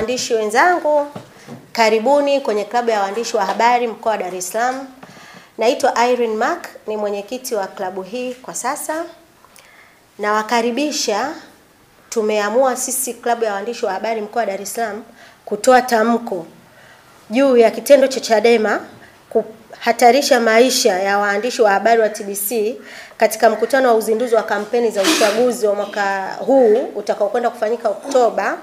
waandishi wenzangu, karibuni kwenye klabu ya waandishi wa habari mkoa wa Dar es Salaam. Naitwa Irene Mark, ni mwenyekiti wa klabu hii kwa sasa. Nawakaribisha. Tumeamua sisi klabu ya waandishi wa habari mkoa wa Dar es Salaam kutoa tamko juu ya kitendo cha Chadema kuhatarisha maisha ya waandishi wa habari wa TBC katika mkutano wa uzinduzi wa kampeni za uchaguzi wa mwaka huu utakaokwenda kufanyika Oktoba.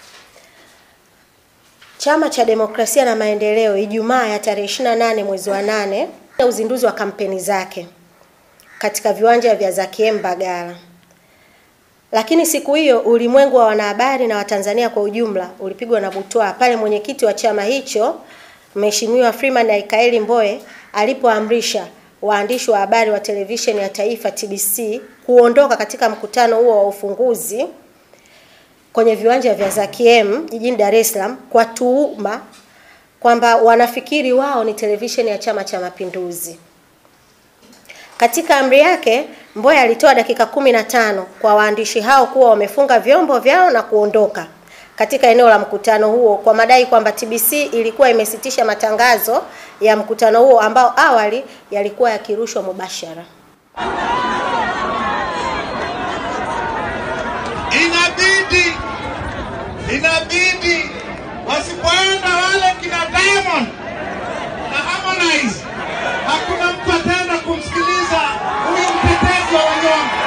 Chama cha Demokrasia na Maendeleo Ijumaa ya tarehe 28 mwezi wa nane uzinduzi wa kampeni zake katika viwanja vya Zakiem Mbagala. Lakini siku hiyo ulimwengu wa wanahabari na Watanzania kwa ujumla ulipigwa na butwaa pale mwenyekiti wa chama hicho Mheshimiwa Freeman Aikaeli Mbowe alipoamrisha waandishi wa habari wa televisheni ya taifa TBC kuondoka katika mkutano huo wa ufunguzi kwenye viwanja vya Zakiem jijini Dar es Salaam kwa tuhuma kwamba wanafikiri wao ni televisheni ya Chama cha Mapinduzi. Katika amri yake, Mbowe alitoa dakika kumi na tano kwa waandishi hao kuwa wamefunga vyombo vyao na kuondoka katika eneo la mkutano huo kwa madai kwamba TBC ilikuwa imesitisha matangazo ya mkutano huo ambao awali yalikuwa yakirushwa mubashara. Inabidi inabidi wasipoenda wale kina Diamond na Harmonize, hakuna mtu ataenda kumsikiliza huyu mtetezi wa wanyonge.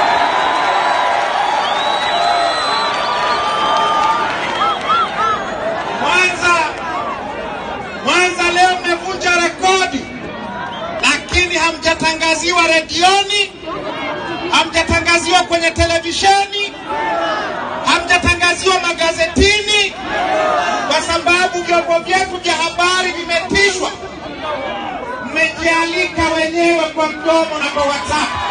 Mwanza, Mwanza leo mmevunja rekodi, lakini hamjatangaziwa redioni, hamjatangaziwa kwenye televisheni, hamjatangaziwa magazetini, kwa sababu vyombo vyetu vya habari vimetishwa. Mmejialika wenyewe kwa mdomo na kwa WhatsApp.